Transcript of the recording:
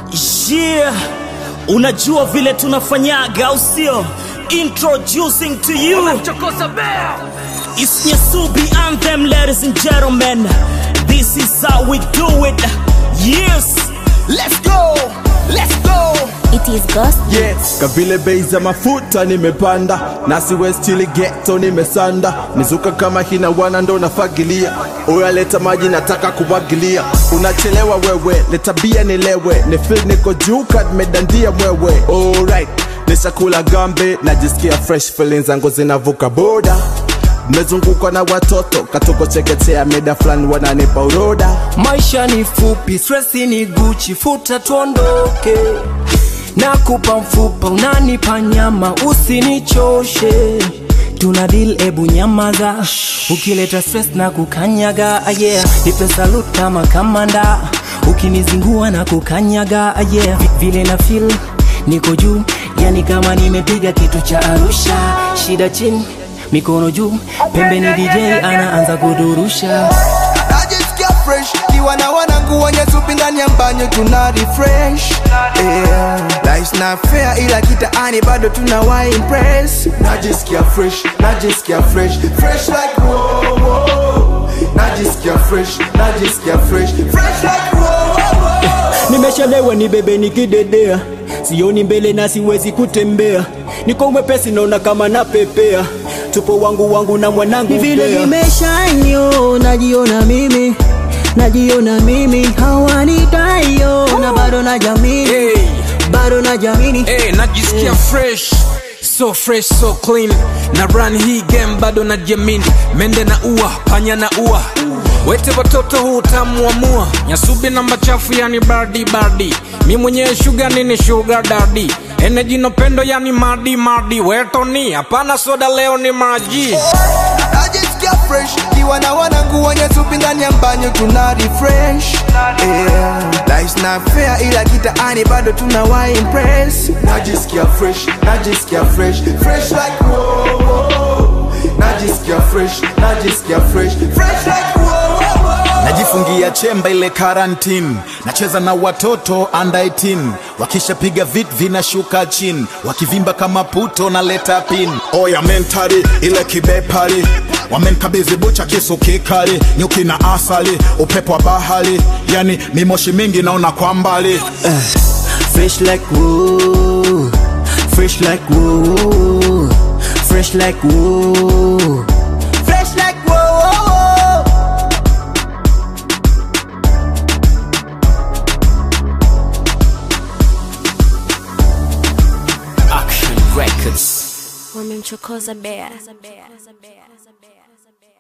Yeah, unajua vile tunafanyaga au sio? Introducing to you It's Nyasubi Anthem, ladies and gentlemen. This is how we do it. Yes, Let's go, let's go. It is Ghost. Yes. Kavile bei za mafuta nimepanda, nasi westili ghetto nimesanda, mizuka kama hina wana ndo nafagilia, oya leta maji nataka kumwagilia, unachelewa wewe, leta bia nilewe, ni feel niko juu kad medandia mwewe, alright nishakula gambe, najisikia fresh feelings zangu zinavuka boda Nimezungukwa na watoto katoko cheketea meda fulani wananipa uroda Maisha ni fupi, stresi ni Gucci, futa tuondoke. Nakupa mfupa, unanipa nyama, usinichoshe. Tuna deal, ebu nyamaza. Ukileta stress na kukanyaga, ah, yeah. Nipe salute kama kamanda, ukinizingua na kukanyaga, ah, yeah. Vi- Vile na feel niko juu, yani kama nimepiga kitu cha Arusha. Shida chini, mikono juu, pembeni DJ anaanza kudurusha. najisikia fresh kiwa na wanangu wenye supi ndani ya mbanyo tuna refresh yeah. Life's not fair ila kitaani bado tuna wa impress najisikia fresh najisikia fresh fresh like wow, wow. najisikia fresh najisikia fresh fresh like wow, wow. nimeshalewa ni bebe nikidedea sioni mbele na siwezi kutembea niko mwepesi naona kama napepea tupo wangu wangu na mwanangu ni vile Mbea. nimeshanyo najiona mimi najiona mimi hawanitayo na bado na jamini Hey. bado na jamini hey, najisikia fresh so fresh so clean na run hii game bado na jamini mende na ua panya na ua wete watoto huu utamu wa mua nyasubi na machafu yani bardi bardi mi mwenyewe shuga nini shuga dadi eneji no pendo yani madi madi wetoni hapana soda leo ni maji najisikia fresh kiwa na wanangu wenye supi ndani ya mbanyo tuna refresh yeah. Life's not fair ila kitaani bado tuna wa impress najisikia fresh najisikia fresh fresh like wow, wow. najisikia fresh najisikia fresh fresh like wow, wow. najifungia chemba ile karantini nacheza na watoto under 18 wakishapiga vit vinashuka chini wakivimba kama puto na leta pin oya mentari ile kibepari wamenkabidhi bucha kisu kikali nyuki na asali upepo wa bahari yani mimoshi mingi naona kwa mbali fresh like woo fresh like woo fresh like woo fresh like wow, wow, wow. Action Records. Wamemchokoza bea.